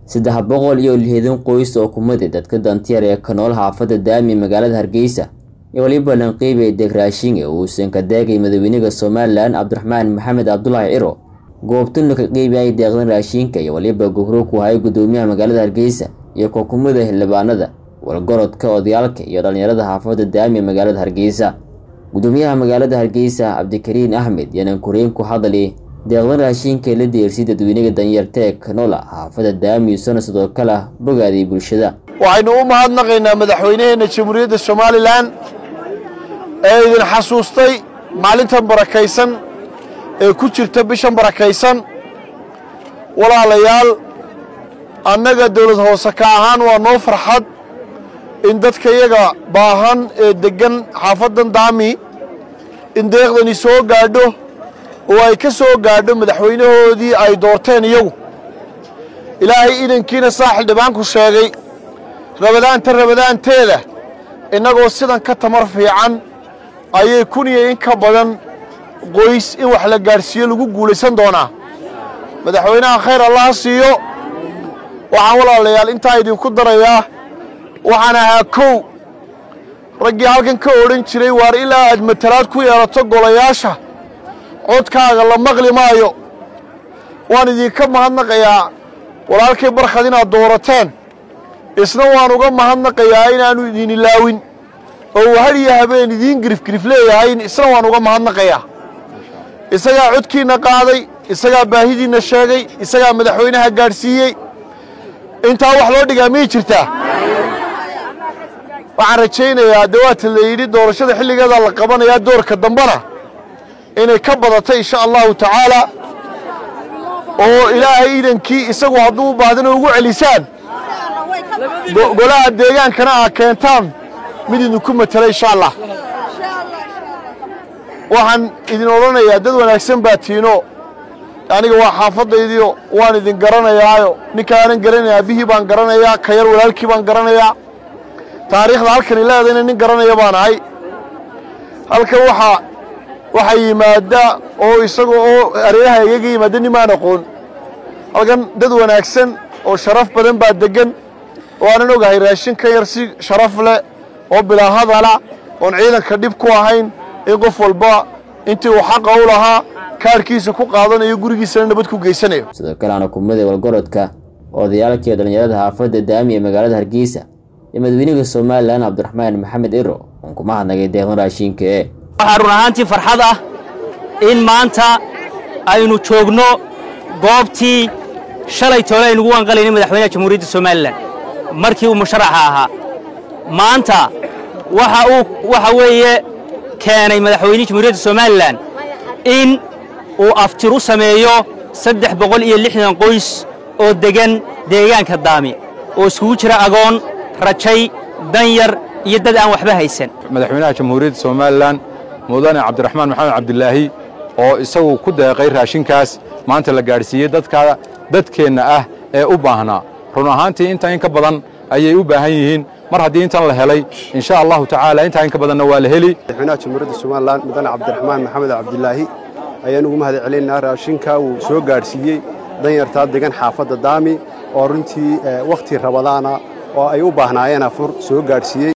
saddex boqol iyo lixdan qoys oo kumida dadka dantiyar ee ka nool xaafadda daami magaalada hargeysa iyo waliba lanqiibay degraashinge uusan ka daagay madaxweynaha somalilan cabdiraxmaan maxamed cabdulaahi ciro goobtuna ka qeybiyay deeqdan raashinka iyo waliba gogro ku hayay gudoomiyaha magaalada hargeysa iyo kookumada xildhibaanada walgorodka odayaalka iyo dhallinyarada xaafadda daami magaalada hargeysa gudoomiyaha magaalada hargeysa cabdikariin axmed yaanan koreyn ku hadali deeqdan raashinka la deersay dadweynaha danyarta ee kanola xaafadda daami isona sidoo kale bogaaday bulshada waxaynu u mahadnaqaynaa madaxweynaheena jamhuuriyadda somalilan ee idin xasuustay maalintan barakaysan ee ku jirta bishan barakaysan walaalayaal annaga dowlad hoose ka ahaan waa noo farxad in dadka iyaga baahan ee deggan xaafaddan daami in deeqdani soo gaadho oo ay ka soo gaadho madaxweynahoodii ay doorteen iyagu ilaahay idankiina saa xildhibaanku sheegay rabadaanta rabadaanteeda innagoo sidan ka tamar fiican ayay kun iyo in ka badan qoys in wax la gaadhsiiyo lagu guulaysan doonaa madaxweynaha khayr allaha siiyo waxaan walaalayaal intaa idinku darayaa waxaan ahaa kow raggii halkan ka odhan jiray waar ilaa aad matalaad ku yeelato golayaasha codkaaga la maqli maayo waan idinka mahadnaqayaa walaalkay barkhad inaad doorateen isna waan uga mahadnaqayaa inaannu idin ilaawin oo uu hadhiyo habeen idiin girifgirif leeyahay isna waan uga mahadnaqayaa isagaa codkiinna qaaday isagaa baahidiinna sheegay isagaa madaxweynaha gaadhsiiyey intaa wax loo dhigaa miyay jirtaa waxaan rajaynayaa dee waata la yidhi doorashada xilligeeda la qabanayaa doorka dambena inay ka badato insha allahu tacaala oo ilaahay idankii isagu hadduu u baahdana ugu celisaan golaha deegaankana aa keentaan mid idinku matela insha allah waxaan idin odhanayaa dad wanaagsan baa tiino aniga waa xaafadaydiio waan idin garanayaayo ninkaanan garanaya aabihii baan garanayaa ka yar walaalkii baan garanayaa taariikhda halkani leedayna nin garanaya baan ahay halkan waxaa waxaa yimaada oo isaga oo areeraha igaga yimaada nimaan aqoon halkan dad wanaagsan oo sharaf badan baa deggan oo aanan ogahay raashin ka yar si sharaf leh oo bilaa hadala oon ciidanka dhib ku ahayn in qof walba intii uu xaqa u lahaa kaarhkiisa ku qaadanayo gurigiisana nabad ku geysanayo sidoo kale ana kumada walgorodka odayaalka iyo dhallinyarada xaafadda daami ee magaalada hargeysa iyo madaxweynaha somalilan cabdiraxmaan maxamed ciro uun kuma hadnagay deeqdan raashinka ee waxaa run ahaantii farxad ah in maanta aynu joogno goobtii shalay toole aynugu wanqalaynay madaxweynaha jamhuuriyadda somalilan markii uu musharaxa ahaa maanta waxa uu waxa weeye keenay madaxweynihii jamhuuriyadda somalilan in uu aftir u sameeyo saddex boqol iyo lixdan qoys oo deggan deegaanka daami oo iskugu jira agoon rajay danyar iyo dad aan waxba haysan madaxweynaha jamhuuriyadda somalilan mudane cabdiraxmaan maxamed cabdilaahi oo isagu ku deeqay raashinkaas maanta la gaadhsiiyey dadka dadkeenna ah ee u baahnaa run ahaantii inta in ka badan ayay u baahan yihiin mar haddii intan la helay insha allahu tacaala intaa in ka badanna waa la heli madaxweynaha jamhuuriyadda somalilan mudane cabdiraxmaan maxamed cabdilaahi ayaan ugu mahad celinaynaa raashinka uu soo gaadhsiiyey danyartaa degan xaafadda daami oo runtii wakhti rabadaana oo ay u baahnaayeen afur soo gaadhsiiyey